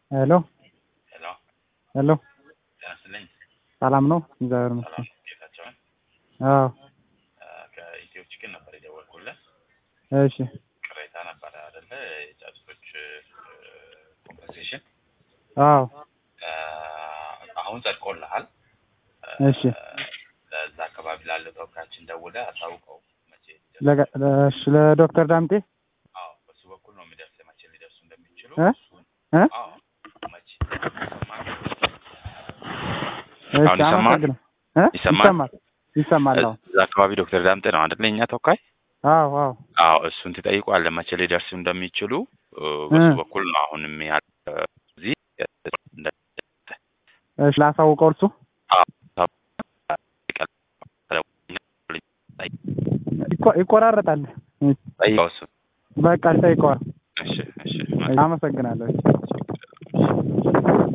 ሄሎ ሄሎ ሄሎ ጤና ይስጥልኝ። ሰላም ነው? እግዚአብሔር ይመስገን። ሰላም ጌታቸውን አዎ ከኢትዮ ችግር ነበር የደወልኩልህ። እሺ ቅሬታ ነበረ አይደለ? የጫጩቶች ኮምፐንሴሽን አዎ አሁን ጸድቆልሃል። እሺ ለዛ አካባቢ ላለው ተወካያችን ደውለህ አሳውቀው መቼ ሊደርስ- ለገ- ለእሺ ለዶክተር ዳምጤ አዎ በሱ በኩል ነው የሚደርስ መቼ ሊደርሱ እንደሚችሉ እ? እሱን እ? አዎ መቼ ይሰማል? እሺ አሁን ይሰማል? አመሰግናለሁ። እ? ይሰማል? ይሰማል ይሰማል። አዎ እዛ አካባቢ ዶክተር ዳምጤ ነው አይደለ? የእኛ ተወካይ አዎ አዎ አዎ እሱን ትጠይቋለህ መቼ ሊደርሱ እንደሚችሉ እ፣ በሱ እ። በኩል ነው አሁንም ያለ እዚህ እንደ- እሺ ላሳውቀው እርሱ ይቆ- ይቆራረጣል። ጠይቀው እሱ በቃ ጠይቀዋል። እሺ እሺ አመሰግናለሁ።